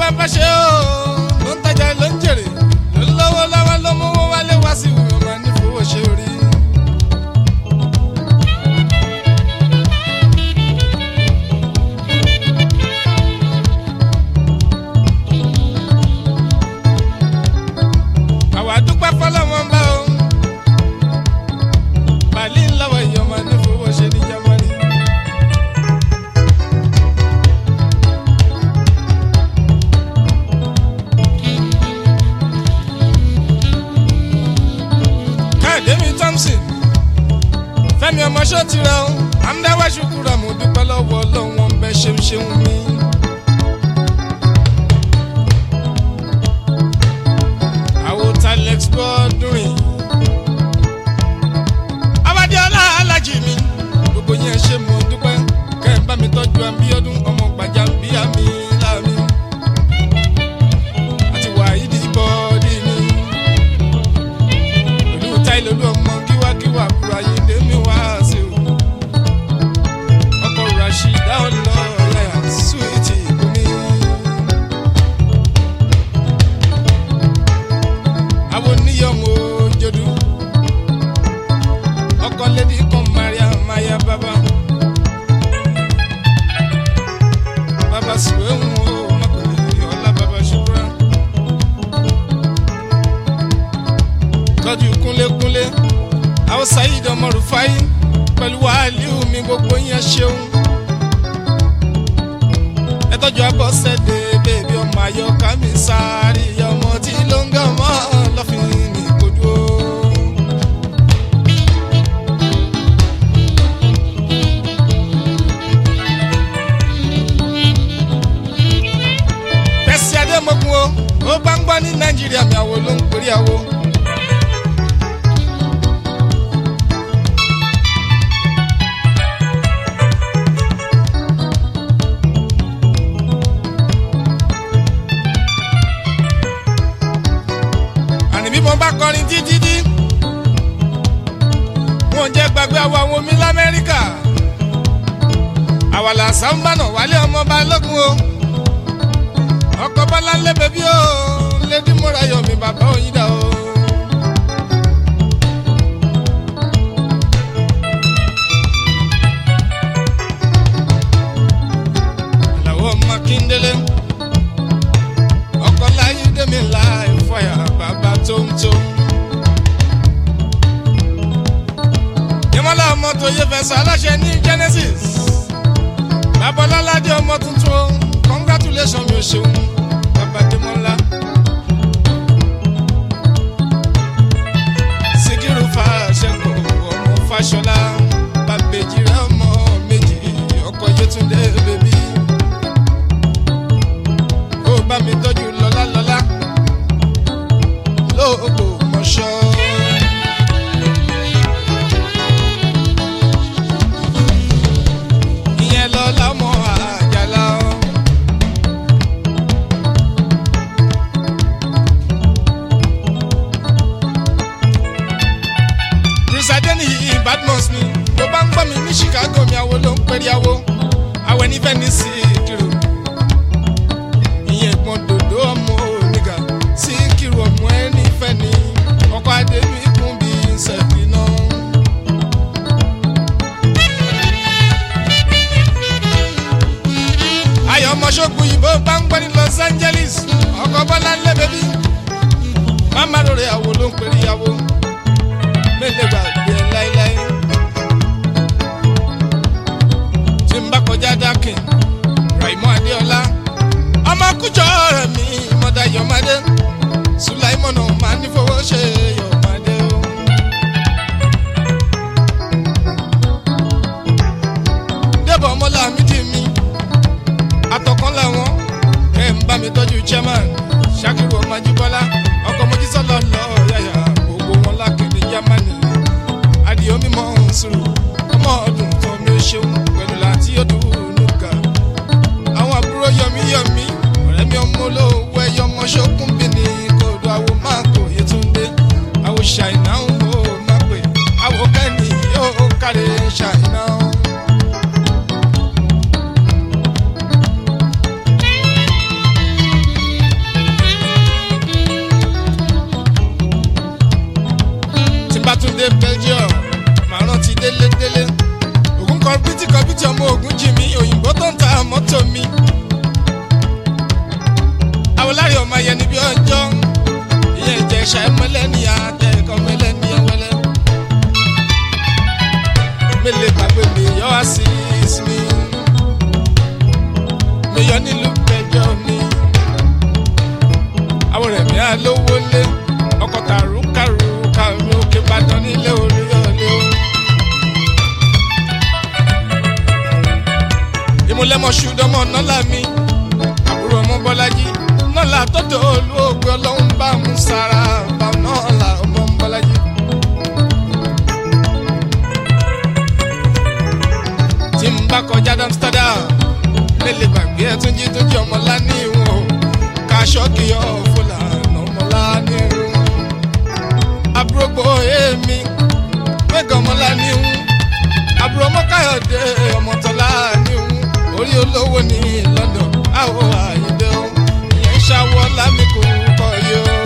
bá bá ṣe ó ló ń tajà ló ń jèrè ló ń lọ́wọ́ lọ́wọ́ ló mú owó wálé wá sí ìwé ọmọ ní fowó ṣe orí. àwa dúpẹ́ fọlọ́wọ́n bá o bàálí ńlọ́wọ́ ìyọ̀mọ̀ ní fowó ṣe ní jámánì. káyọ̀démi thompson fẹ́mi ọmọ ṣọ́ọ̀tì rẹ o àmúdáwá ṣùkúrà mo dúpẹ́ lọ́wọ́ ọlọ́wọ́n bẹ́ ṣeun ṣeun mi. àwọn talex gbọ́dún yìí. abadiola alájì mi gbogbo yẹn ṣe mo dúpẹ́ kẹ́ ẹ̀ bá mi tọ́jú abíọ́dún ọmọ gbàjàmbíà mi láàmì. àti wàhídì bọ́ọ̀dì mi. pẹ̀lú táìlólú ọmọ kíwákíwá kúrò ayédè mi wá sí o. ọkọ̀ rashida ọlọ́ọ̀lẹ́ àsúwìtì ìbomi. àwọn oníyọ̀mọ̀ òjòdú ọkọ lẹ́dí kan maria maya baba baba sùwé ń wo ọmọkùnrin ọlá baba ṣùkúrà tọ́jú kúnlékúnlé àwọn sayid ọmọ rufai pẹ̀lú wàhálì mi gbogbo yẹn ṣeun ẹ tọ́jú abọ́sẹ̀dé bèbí ọmọ ayọ́ká mi sáré ọmọ tí ló ń gàn mọ́ lọ́fìn ní kojú o. bẹ́sí adémọ́gun o ó bá ń gbọ́ ní nàìjíríà mi àwo ló ń pèrè àwo. àní bí mo bá kọrin títí dí wọn jẹ́ gbàgbé àwọn àwọn omi lamẹ́ríkà àwàlà sàmbànà wálé ọmọ balógun o ọkọ bọlá ń lé bẹbí o lédi múra yọmi bàbá òyìnbá o. àlàó makindele ọkọ láyé dèmi láì fọyà bàbá tóńtóm. ìmọ̀lá ọmọ tó yẹ fẹsẹ̀ aláṣẹ ní genesis babaláládé ọmọ tuntun o congratulations mi ò ṣeun bàbá dèmọ́lá. síkírù fàṣẹkọ ọmọ fàṣọlá bàbèjì rẹ ọmọ méjì ọkọ yẹtúndé bèbí ó bá mi tọ́jú lọ́lá lọ́lá lóògbò mọ́ṣọ́. ìyẹn lọ́lá mọ́ àjàlá ọ́. Bruce ní Badmus mi tó bá ń gbọ́ mi ní Chicago mi àwo ló ń pèrè àwo àwẹ̀ ní Venice kiri ìyẹn ìpọn dòdò ọmọ oníga sí kiri ọmọ ẹni fẹ́ ni ọkọ̀ adé mi kún bí sẹ́fì náà. ayọ̀ ọmọ ṣọ́gun yìí bó bá ń gbọ́ ní Los Angeles ọkọ̀ bọ́lá ń lé bẹ́bí mama lórí àwo ló ń pèrè àwo mélòó gbàgbé ẹ láéláé tí n bá kọjá dákin Raimọ Adéọlá ọmọ kújọ rẹ mi mọdà Yọmádé Sùláìmọ̀nà máa ní fowó ṣe Yọmádé o. débọ̀ ọmọlá mi dì mí atọ́kàn làwọn ẹ̀ ń bá mi tọ́jú chairman Ṣakiru ọmọ Ajíbọ́lá ọkọ̀ mojísọ́lọ́ lọ yàyà gbogbo wọn lákìní Jámánì adìyẹ mímọ́ sùúrù ọmọ ọdún tó mi ò ṣeun pẹ̀lú láti ọdún nùkà àwọn àbúrò yọmí yọmí ọ̀rẹ́ mi ọmọ olówó ẹyọ ọmọ ṣókùn bí ní kòdó àwo máa kò Yétúndé àwo ṣàìná ń wò má pè àwo kẹ́ni yóò kárí ṣàìná. lọ nílùú bẹjọ mi àwọn rẹ̀ mi àlówó lé ọkọ̀ tàrúkàrú kàrú òkè ìbàdàn nílé olúyọ̀lé o. ìmúlẹ́mọ̀ṣù dọ́mọ̀ nọ́là mi àbúrò ọmọ bọ́lájí nọ́là tọ́tọ̀ olóògbé ọlọ́run bá mú sára bá nọ́là ọmọ bọ́lájí. tí n bá kọjá Amsterdam lélẹ̀ gbàgbé ẹ̀ tún jí tún jí ọmọ lání wọn ká ṣọ́ọ̀kì ọ̀ fúlàní ọmọ lání wọn. àbúrò gbọ́ èmi gbẹ̀gàn ọmọ lání wọn àbúrò ọmọ káyọ̀dé ọmọ tọ́lá ní wọn orí olówó ní London àwọ̀ àyèdè o ìyẹn ṣàwọ̀ lámìkò kọ́ yìí o.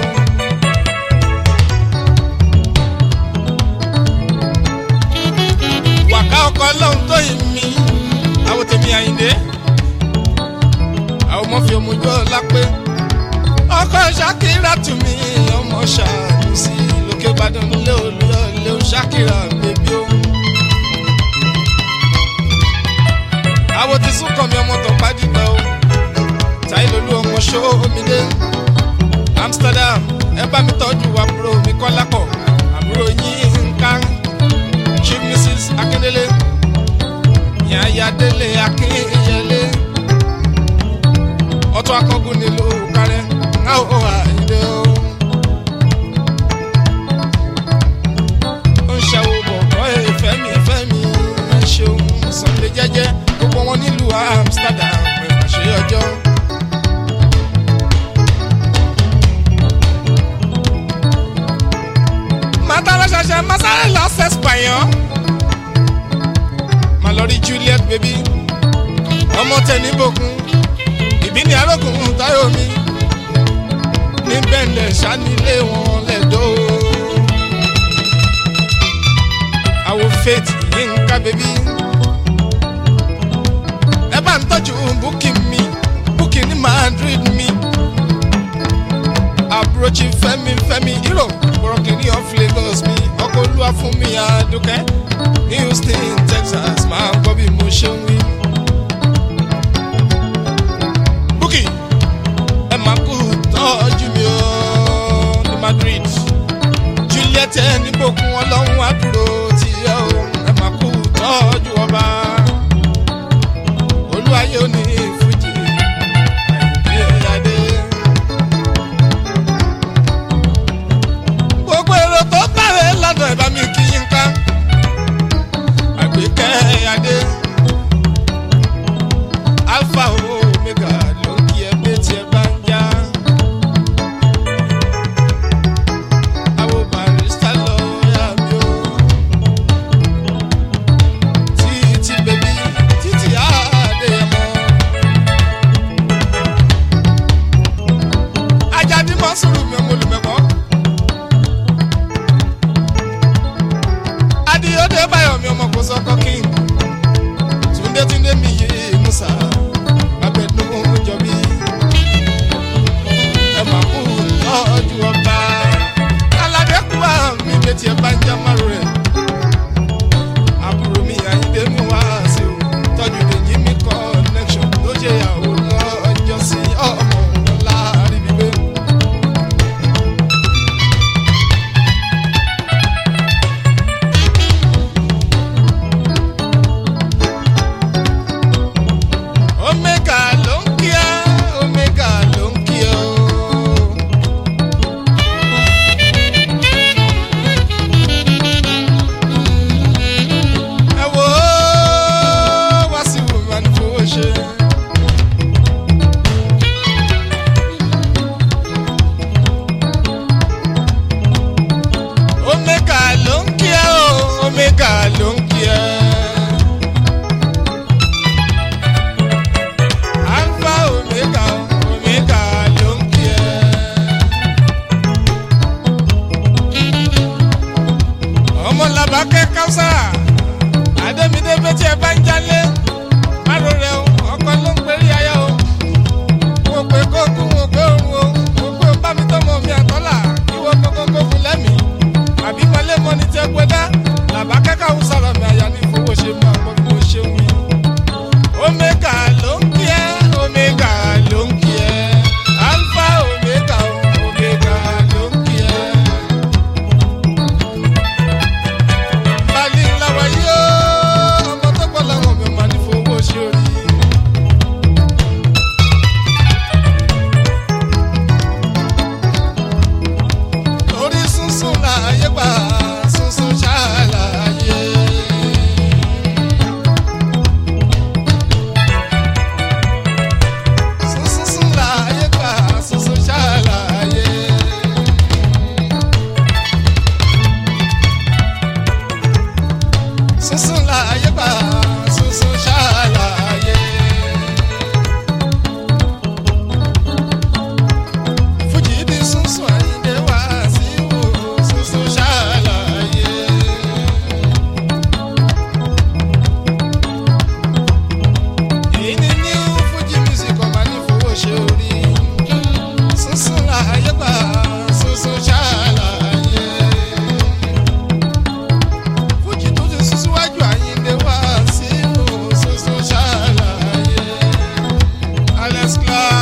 wàká ọkọ lọ́hún tó yìn mí àwọn tèmi àyìndé àwọn ọmọ fi omujọ lápé ọkọ ṣàkírà tù mí ọmọ ṣàánú sí lókè ìbàdàn nílé olúyọlé ṣàkírà bèbí o. àwọn ti sún kàn mí ọmọ tó pàdígbà o táìlólú ọmọ ṣó omi dé Amsterdam ẹ bá mi tọ́jú àbúrò mi kọ́lápọ̀ àbúrò yín nǹkan chief mrs akindele yanyadele akinyele ọtún akọgun nílùú kárẹ ńláwó àyíndé o. ó ń ṣàwò bọ̀bọ̀ ìfẹ́mi ìfẹ́mi ṣeun sunday jẹ́jẹ́ gbogbo wọn nílùú amsterdam pẹ̀lú ṣe ọjọ́. màtàlá ṣẹṣẹ masáré lọ sẹ́sìpàyàn má lọ rí Juliet baby ọmọ tẹni bòkun ìbí ni arókùn táyọ̀ mi níbẹ̀ lẹ̀ ṣánilé wọn lẹ́dọ̀ àwọ̀ faith yínká baby ẹ bá ń tọ́jú búkì mi búkì ní Madrid mi àbúròchì fẹ́mi fẹ́mi hero bọ̀rọ̀kìnní of Lagos mi ọkọ̀ olúwa fún mi àdùkẹ́ Houston Texas máa ń gbọ́ bí mo ṣe ń wí. Bukky ẹ máa kú tọ́jú mi ó ní Madrid Juliet níbòkun ọlọ́run àdúró tí ẹ ó ẹ máa kú tọ́jú ọba olúwayé ò ní fújì àìdí adé. gbogbo èrò tó bẹ̀rẹ̀ lọ́dọ̀ ẹ̀ bá mi kí yín ká àgbékẹ́ adé alpha omega ló ń kí ẹ pé tí ẹ bá ń já àwọn barista lọ first class.